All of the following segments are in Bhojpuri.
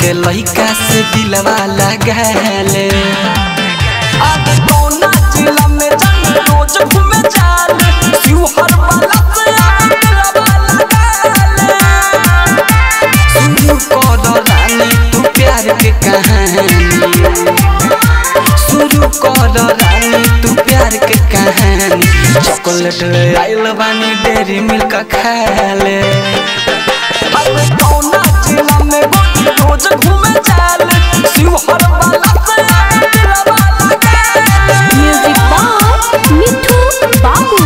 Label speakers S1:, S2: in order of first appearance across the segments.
S1: के लइका से दिलवा लगाले अब कौना जिला में जान रोज घूमे जाल शिवहर वाला से आके दिलवा लगाले शुरू कर रानी तू प्यार के कहानी शुरू कर रानी तू प्यार के कहानी चॉकलेट आइल बानी डेरी मिल्क खाले अब कौना जिला में गोटी रोज घूमे जाल शिवहर वाला से आके दिलवा लगाले
S2: म्यूजिक बाय मिठू बाबू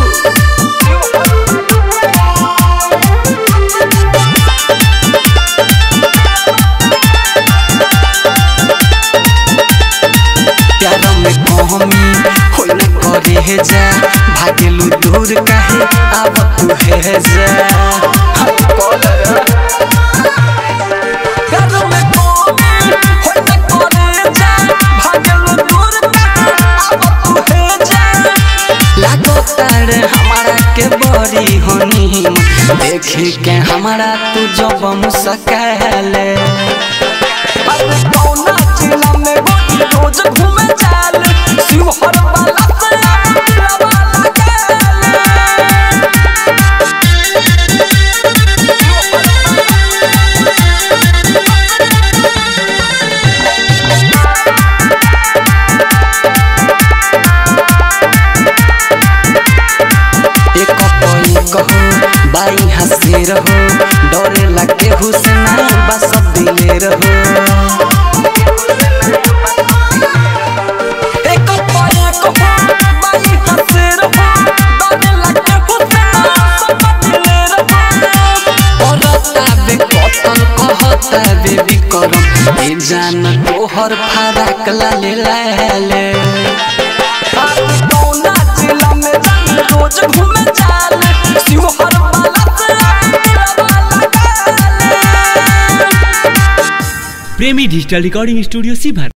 S1: प्यार में कमी होई न करे हे जा भागेलू दूर काहे अब तू हे जा हम कॉलर प्यार में कमी होई न करे जा भागेलू दूर काहे अब तू हे जा लागो तार हमारा के बड़ी होनी देखी के हमारा तू जब मुस्काले अब कौना जिला में गोटी रोज घूमे जाल शिवहर वाला से आके दिलवा लगाले एक कोई कहो बाई हंसे रहो डरे लगे हुसना बस दिले रहो एक कोई कहो बाई हंसे रहो डरे लगे हुसना सब दिले रहो और ताबे कतल कहता बेबी करम ए जान तोहर फराक लाले लाले कौना जिला में जान रोज घूमे जाल शिवहर वाला से आके दिलवा लगाले
S3: प्रेमी डिजिटल रिकॉर्डिंग स्टूडियो सीभर